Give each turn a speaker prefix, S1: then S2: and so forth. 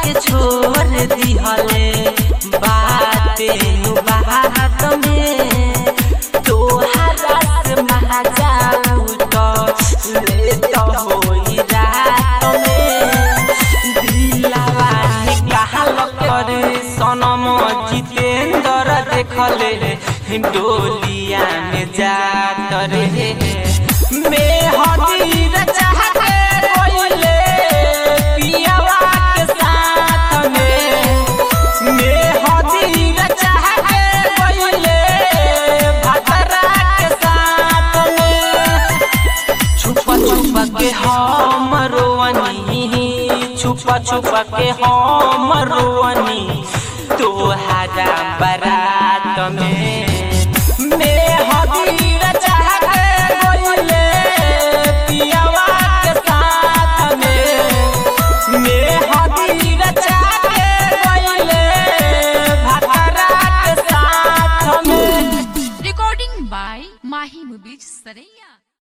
S1: के छोड़ दिहले बाते नु बात में तोहरा से महाजाऊ तो ले तो होई रात में दिलावा निकाल कर सनम जितेंद्र देखले डोलिया में जात रे मैं हदीर चाहते कोइले पियावा के साथ में मैं हदीर चाहते कोइले भतरा के साथ में छुपा छुपा के हम रोवनी छुपा छुपा के हम रोवनी तोहरा बरा